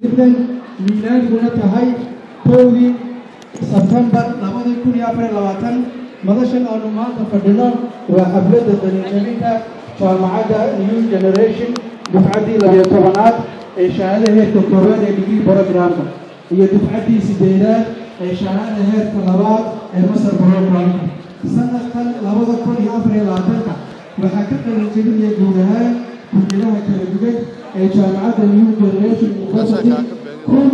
miilaaniguna tahay kowdii sebtembar labadii kun iyo afar iyo labaatan madashan aanu maanta fadhino waa xafladda daliinjabinta jaamacadda new generation dufcaddii labiyo tobanaad ee shahaada heerka koowaad ee degree programka iyo dufcaddii sideedaad ee shahaada heerka labaad ee masar programka sanadkan labada kun iyo afar iyo labaatanka waxaa ka qalinjebinaya guud ahaan kulliyadaha kala duwan ee jaamacadda new generation university kun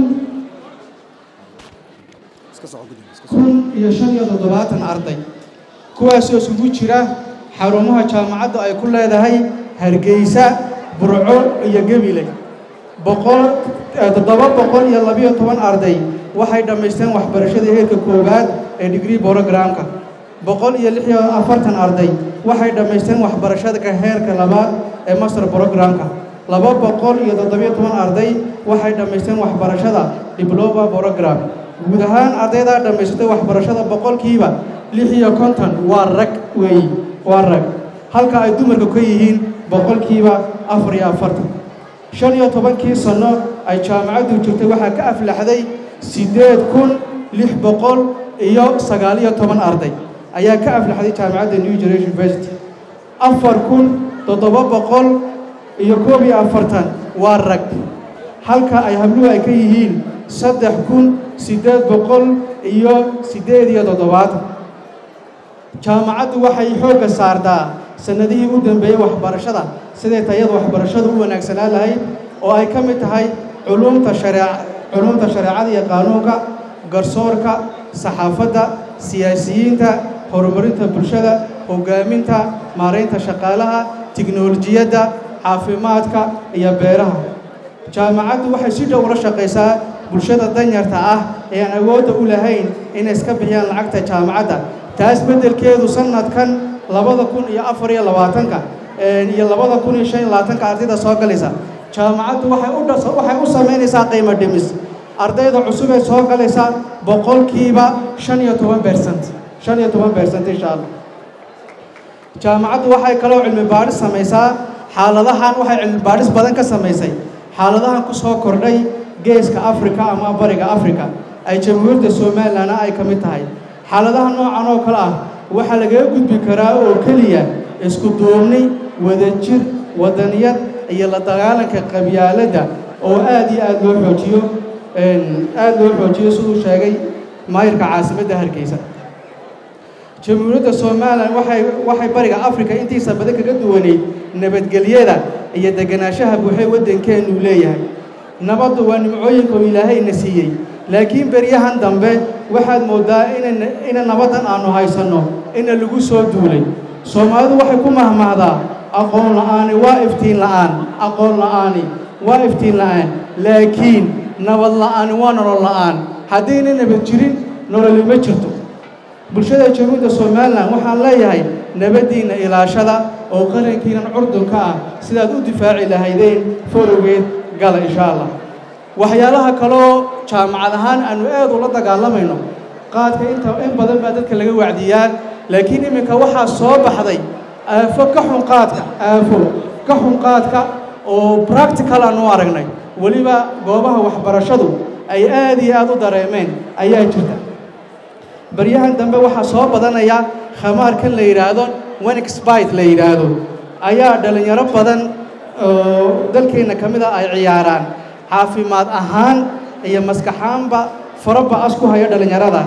kun iyo shan iyo toddobaatan arday kuwaasoo isugu jira xarumaha jaamacaddu ay ku leedahay hargeysa burco iyo gemile boqol toddoba boqol iyo labiyo toban arday waxay dhammaysteen waxbarashada heerka koowaad ee degree programka boqol iyo lix iyo afartan arday waxay dhammaysteen waxbarashada heerka labaad ee master programka laba boqol iyo toddobiyo toban arday waxay dhammaysteen waxbarashada diploma program guud ahaan ardaydaa dhammaysatay waxbarashada boqolkiiba lix iyo konton waa rag weeyi waa rag halka ay dumarka ka yihiin boqolkiiba afar iyo afartan shan iyo tobankii sanno ay jaamacaddu jirtay waxaa ka aflaxday siddeed kun lix boqol iyo sagaal iyo toban arday ayaa ka aflaxday jaamacadda new generation university afar kun toddoba boqol iyo koob iyo afartan waa rag halka ay habluhu ay ka yihiin saddex kun siddeed boqol iyo siddeed iyo toddobaatan jaamacaddu waxay xoogga saartaa sannadihii u dambeeyey waxbarashada siday tayada waxbarashadu u wanaagsanaan lahayd oo ay ka mid tahay culumta sharee culumta shareecada iyo qaanuunka garsoorka saxaafadda siyaasiyiinta horumarinta bulshada hoggaaminta maaraynta shaqaalaha tiknolojiyadda caafimaadka iyo beeraha jaamacaddu waxay si dhow ula shaqaysaa bulshada danyarta ah ee aan awoodda u lahayn inay iska bixiyaan lacagta jaamacadda taas beddelkeedu sannadkan labada kun iyo afar iyo labaatanka iyo labada kun iyo shan iyo labaatanka ardayda soo galaysa jaamacaddu waxay u waxay u samaynaysaa qiimo dhimis ardayda cusub ee soo galaysa boqolkiiba shan iyo toban bersent shan iyo toban bersent insha allah jaamacaddu waxay kaloo cilmi baadhis samaysaa xaaladahan waxay cilmi baadhis badan ka samaysay xaaladahan ku soo kordhay geeska afrika ama bariga afrika ay jamhuuriyadda somalilanna ay ka mid tahay xaaladaha noocan oo kale ah waxaa lagaga gudbi karaa oo keliya isku duubni wadajir wadaniyad iyo la dagaalanka qabyaaladda oo aad iyo aad loo xoojiyo aad loo xoojiyo siduu sheegay maayirka caasimadda hargeysa jamhuuriyadda somalilan waxay waxay bariga afrika intiisa badan kaga duwaneyd nabadgelyada iyo deganaanshaha buuxee waddankeennu leeyahay nabaddu waa nimcooyinka uu ilaahayna siiyey laakiin beryahan dambe waxaad mooddaa ina ina nabaddan aannu haysanno ina lagu soo duulay soomaalidu waxay ku mahmahdaa aqoon la'aani waa iftiin la'aan aqoon la'aani waa iftiin la'aan laakiin nabad la'aani waa nolol la'aan haddayna nabad jirin nololi ma jirto bulshada jamhuuriyadda somalilan waxaan leeyahay nabaddiinna ilaashada oo qarankiinan curdunka ah sidaad u difaaci lahaydeen forowgeed gala insha allah waxyaalaha kaloo jaamacad ahaan aanu aad ula dagaalamayno qaadka inta in badan baa dadka laga wacdiyaa laakiin iminka waxaa soo baxday aafo ka xun qaadka aafo ka xun qaadka oo practical aan u aragnay weliba goobaha waxbarashadu ay aad iyo aad u dareemeen ayaa jirta baryahan dambe waxaa soo badanaya khamaarkan la yidhaahdo wenexbite la yidhaahdo ayaa dhallinyaro badan oo dalkeenna ka mid a ay ciyaaraan caafimaad ahaan iyo maskaxaanba faraba as ku haya dhallinyaradaas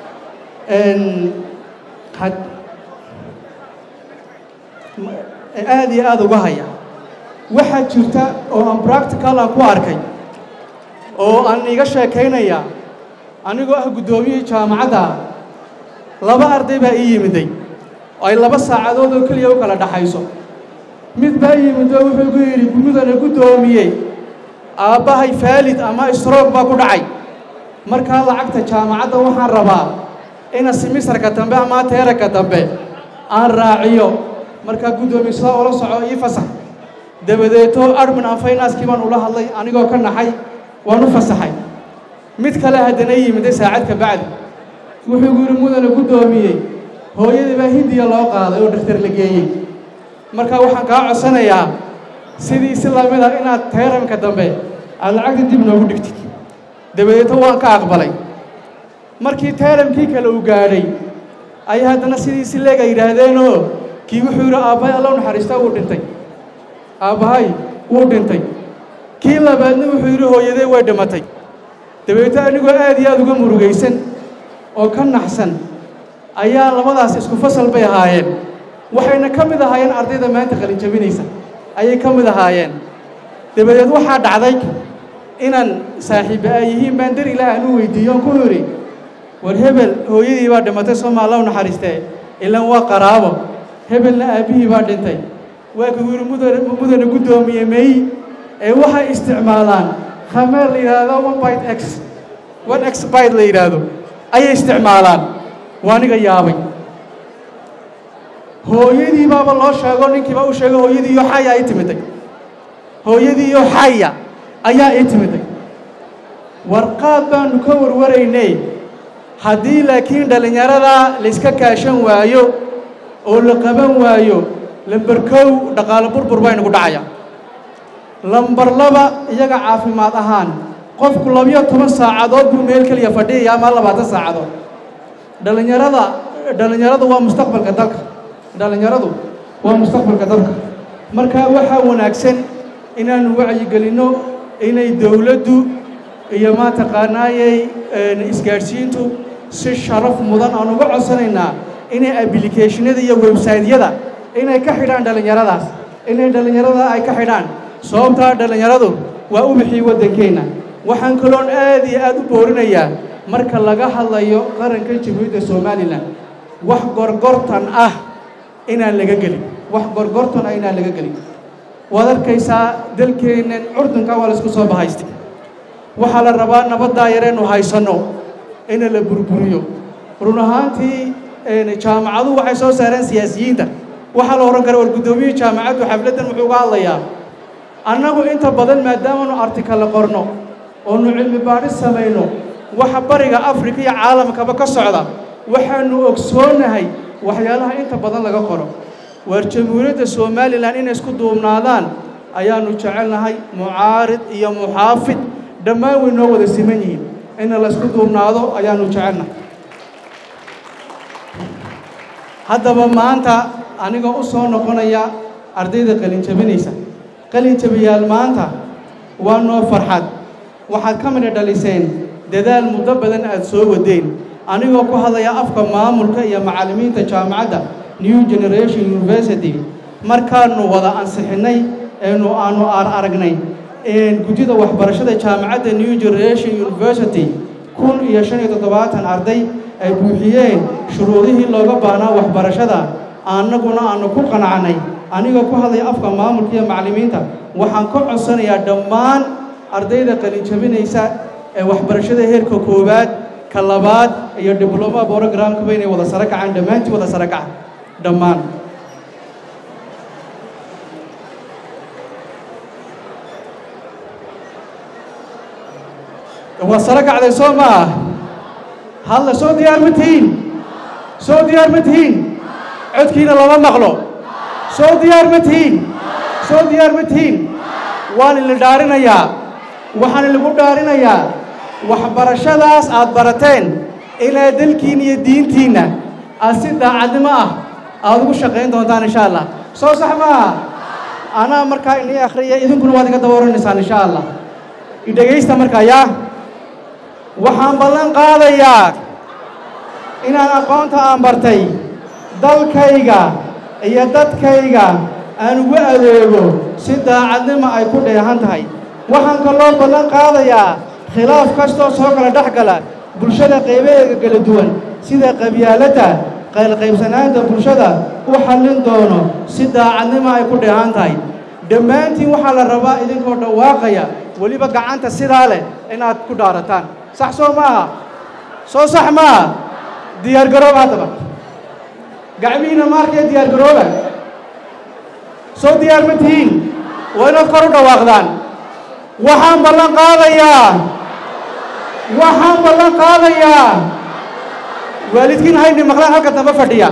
aad iyo aad uga haya waxaa jirta oo aan practical ah ku arkay oo aan iga sheekaynaya anigoo ah guddoomiyihii jaamacadda laba arday baa ii yimiday ay laba saacadood oo keliya u kala dhaxayso mid baa yimid oo wuxuu gu yidhi gumudana guddoomiye aabbahay faalid ama stroog baa ku dhacay markaa lacagta jaamacadda waxaan rabaa ina simisarka dambe ama teeraka dambe aan raaciyo markaa guddoomiye sidaa ula soco ii fasax dabadeeto admin an faynaaskii baan ula hadlay anigoo ka naxay waan u fasaxay mid kale haddana yimiday saacad ka bacdi wuxuu gu yidhi mudana guddoomiyey hooyadii baa hindiya loo qaaday oo dhakhtar la geeyey marka waxaan kaa codsanayaa sidii si lamid ah inaad teeramka dambe aad lacagta dib noogu dhigtid dabadeeto waan ka aqbalay markii taalamkii kale uu gaadhay ayay haddana sidiisi leega yidhaahdeenoo kii wuxuu yidhi aabbahay alla u naxariistaa wuu dhintay aabbahay wuu dhintay kii labaadna wuxuu yidhi hooyadee way dhimatay dabeeto anigoo aad iyo aada uga murugaysan oo ka naxsan ayaa labadaas isku fasal bay ahaayeen waxayna ka mid ahaayeen ardayda maanta qalinjabinaysa ayay ka mid ahaayeen dabadeed waxaa dhacday inaan saaxiiba ay yihiin baan dar ilaah aan u weydiiyo on ku yidhi war hebel hooyadii baa dhimatay sooma alla u naxariistee ilan waa qaraabo hebelna aabbihii baa dhintay waa kuu yidhi mudane mudane guddoomiye meey ee waxay isticmaalaan khameer la yidhaahdo one bite x one x bite la yidhaahdo ayay isticmaalaan waa aniga yaabay hooyadii baaba loo sheego ninkiiba u sheego hooyadii iyo xaya ii timiday hooyadii iyo xaya ayaa ii timiday warqaad baanu ka warwaraynay haddii laakiin dhallinyaradaa layska kaashan waayo oo la qaban waayo lamber kow dhaqaalo burbur baynagu dhacaya lambar laba iyaga caafimaad ahaan qofku labiyo toban saacadood buu meel keliya fadhiyaya ama labaatan saacadood dhallinyarada dhallinyaradu waa mustaqbalka dalka dhallinyaradu waa mustaqbalka dalka marka waxaa wanaagsan inaanu wacyigelinno inay dowladdu iyo maataqaanaayey isgaadhsiintu si sharaf mudan aan uga codsanaynaa inay ablicationada iyo websaytyada inay ka xidhaan dhallinyaradaas inay dhallinyarada ay ka xidhaan sababtaa dhallinyaradu waa u bixii waddankeenna waxaan kaloon aad iyo aad u boorinayaa marka laga hadlayo qaranka jamhuuriyadda somalilan wax gorgortan ah inaan laga gelin wax gorgortan ah inaan laga gelin waad arkaysaa dalkeennan curdunka waa laisku soo bahaystay waxaa la rabaa nabaddaa yareennu haysanno ina la burburiyo run ahaantii jaamacaduhu waxay soo saareen siyaasiyiinta waxaa la odhan kara war guddoomiyihii jaamacaddu xafladdan wuxuu uga hadlayaa annagu inta badan maadaamanu artikale qorno oonu cilmi baadhis samayno waxa bariga afrika iyo caalamkaba ka socda waxaanu ogsoonahay waxyaalaha inta badan laga qoro waar jamhuuriyadda somalilan inay isku duubnaadaan ayaanu jecelnahay mucaarid iyo muxaafid dhammaan way noo wada siman yihiin ina la isku duubnaado ayaanu jecelnahay haddaba maanta anigoo u soo noqonaya ardayda qalinjabinaysa qalinjabiyaal maanta waa noo farxad waxaad ka midha dhaliseen dadaal muddo badan aad soo wadeen anigoo ku hadlaya afka maamulka iyo macallimiinta jaamacadda new generation university markaanu wada ansixinnay eenu aanu ar aragnay guddida waxbarashada jaamacadda new generation university kun iyo shan iyo toddobaatan arday ay buuxiyeen shuruudihii looga baahnaa waxbarashada annaguna aanu ku qanacnay anigoo ku hadlaya afka maamulka iyo macallimiinta waxaan ka codsanayaa dhammaan ardayda qalinjabinaysa ee waxbarashada heerka koowaad ka labaad iyo dibloma brogramkaba inay wada saro kacaan dhammaantii wada saro kaca dhammaan waa saro kacday soo maa hadla soo diyaar ma tihiin soo diyaar ma tihiin codkiina lama maqlo soo diyaar ma tihiin soo diyaar ma tihiin waan idin dhaarinayaa waxaan idinku dhaarinayaa waxbarashadaas aad barateen ilaa dalkiinna iyo diintiinna aad si daacadnimo ah aad ugu shaqayn doontaan insha allah soo sax maaha anaa markaa inii akhriya idinkuna waad iga daba oranaysaan insha allah idhegaysta markaa yaa waxaan ballan qaadayaa inaan aqoonta aan bartay dalkayga iyo dadkayga aan ugu adeego si daacadnimo ay ku dheehan tahay waxaan kaloo ballan qaadayaa khilaaf kastoo soo kala dhex gala bulshada qaybaheega kala duwan sida qabyaaladda qaylqaybsanaanta bulshada u xallin doono si daacadnimo ay ku dheehan tahay dhammaantiin waxaa la rabaa idinkoo dhawaaqaya weliba gacanta sidaa leh inaad ku dhaarataan sax soo maaha soo sax maaha diyaargarooba haddaba gacmihiina maarkee diyaargarooba soo diyaar ma tihiin waa inaad kor u dhawaaqdaan waxaan ballan qaadayaa waxaan ballan qaadayaa waalidkiin haydhi maqlaan halka damba fadhiya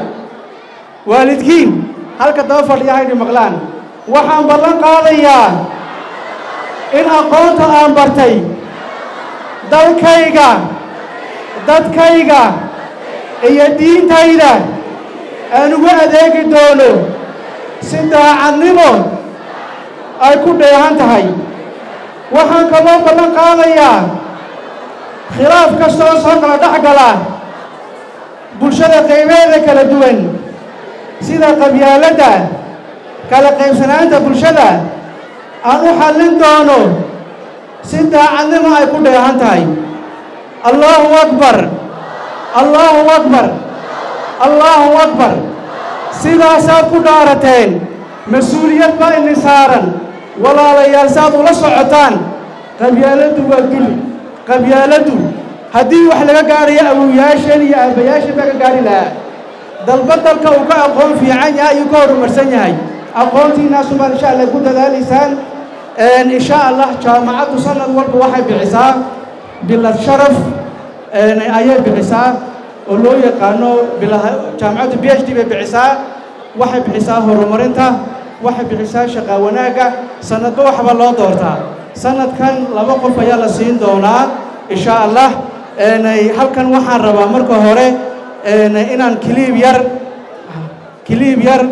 waalidkiin halka damba fadhiya haydhi maqlaan waxaan ballan qaadayaa in aqoonta aan bartay dalkayga dadkayga iyo diintayda aan ugu adeegi doono si daacadnimo ay ku dheehan tahay waxaan kaloo ballan qaadayaa khilaaf kastoo soo kala dhex gala bulshada qaybeeda kala duwan sida qabyaaladda kala qaybsanaanta bulshada aan u xallin doono si daacadnimo ay ku dheehan tahay allaahu akbar allaahu akbar allaahu akbar sidaasaad ku dhaarateen mas-uuliyad baa ini saaran walaalayaal saaad ula socotaan qabyaaladdu waa duli qabyaaladdu haddii wax laga gaarayo awowyaasheen iyo aabbayaasheen baa ka gaari lahaa dalba dalka uu ka aqoon fiican yahay ayuu ka horumarsan yahay aqoontiinaasumaad insha allah ku dadaalaysaan insha allah jaamacaddu sanad walba waxay bixisaa bilad sharaf ayay bixisaa oo loo yaqaano jaamacaddu b h d bay bixisaa waxay bixisaa horumarinta waxay bixisaa shaqaa wanaagga sanadba waxba loo doortaa sanadkan laba qof ayaa la siin doonaa insha allah halkan waxaan rabaa marka hore inaan kiliib yar kiliib yar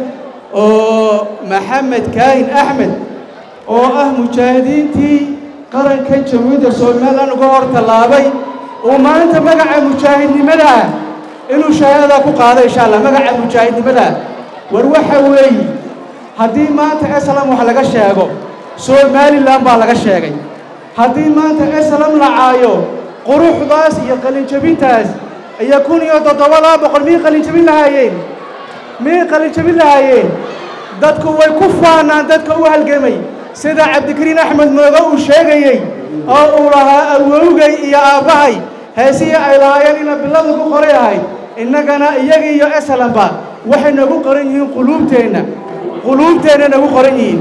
oo maxamed kaahin axmed oo ah mujaahidiintii qarankan jamhuuriyadda somalilan uga hor tallaabay uu maanta magaca mujaahidnimada inuu shahaadada ku qaado insha allah magaca mujaahidnimada war waxa weeye haddii maanta eslam wax laga sheego somalilan baa laga sheegay haddii maanta eslam la caayo quruxdaas iyo qalinjabintaas iyo kun iyo toddobadaa boqol miyay qalinjabin lahaayeen miyay qalinjabin lahaayeen dadku way ku faanaan dadka u halgamay sida cabdikariin axmed mooga uu sheegayey oo uu lahaa awowgay iyo aabbahay heesihii ay lahaayeen ina biladu ku qoray ahayd innagana iyagii iyo eslanba waxay nagu qoran yihiin quluubteenna quluubteenna nagu qoran yihiin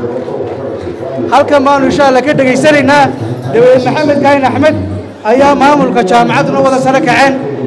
halkan baanu insha allah ka dhegaysanaynaa daweed maxamed kaahin axmed ayaa maamulka jaamacadduna wada sare kaceen